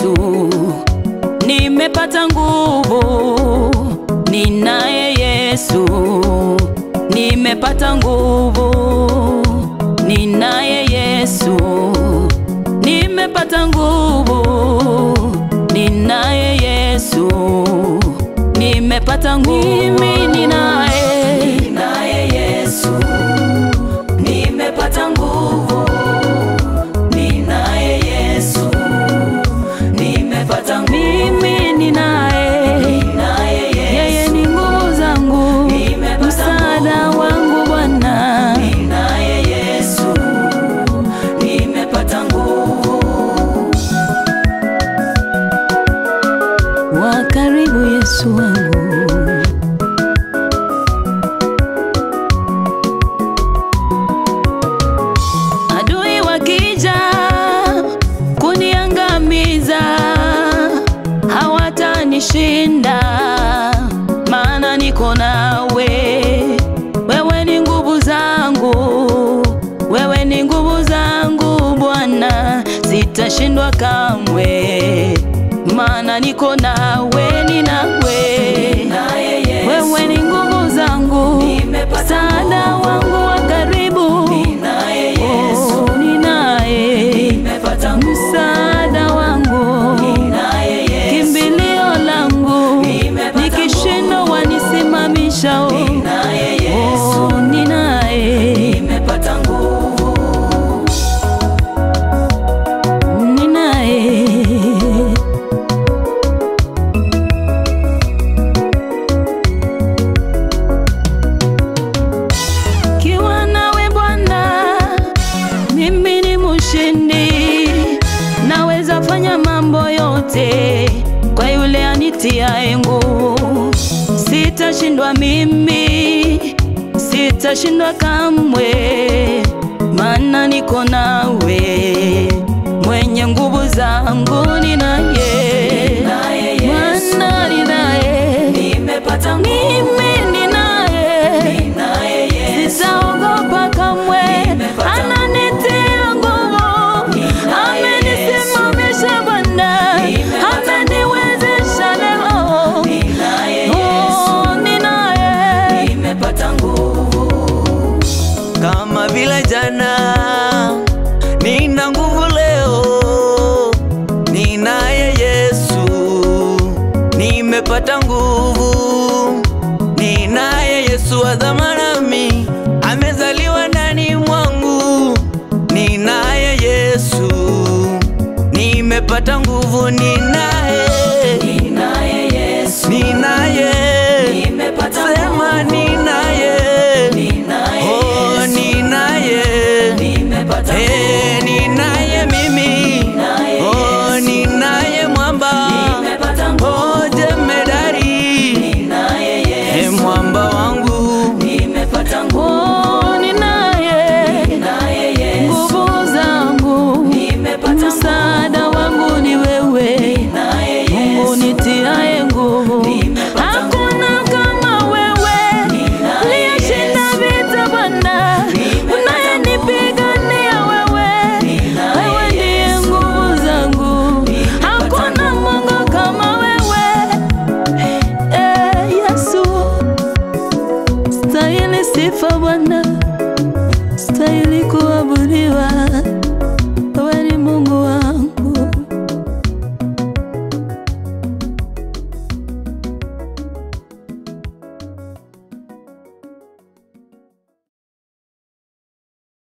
Yesu, nimepata nguvu. Ninaye Yesu, nimepata nguvu. Ninaye Yesu, nimepata nguvu. Ninaye Yesu, nimepata nguvu. Mimi ninaye, ninaye Yesu, nimepata nguvu. Ninaye Yesu, nimepata nguvu. Mimi ninaye, ninaye Yesu, yeye ni nguvu zangu, msaada wangu Bwana. Ninaye Yesu, nimepata nguvu. Wa karibu Yesu wangu Adui wakija kuniangamiza, hawatanishinda, maana niko nawe. Wewe ni nguvu zangu, wewe ni nguvu zangu Bwana, sitashindwa kamwe, maana niko nawe, ni nawe. Wewe ni nguvu zangu, msaada wangu wa karibu Oh, ninaye msaada wangu, kimbilio langu, nikishindwa wanisimamisha. Oh, oh, ninaye ninaye kiwa nawe Bwana, mimi ni mshindi, naweza fanya mambo yote kwa yule anitiaye nguvu. Sitashindwa mimi, sitashindwa kamwe, maana niko nawe, mwenye nguvu zangu ninaye, Bwana ninaye, mimi ninaye Sitaogopa kamwe, ananitia nguvu, amenisimamisha Bwana, ameniwezesha leo. Oh, ninaye kama vile jana, nina nguvu leo, ninaye Yesu, nimepata nguvu, ninaye Yesu wa dhamani, amezaliwa ndani mwangu, ninaye Yesu, nimepata nguvu, ninaye, ninaye, sema ninaye, oh ninaye, eh ninaye mimi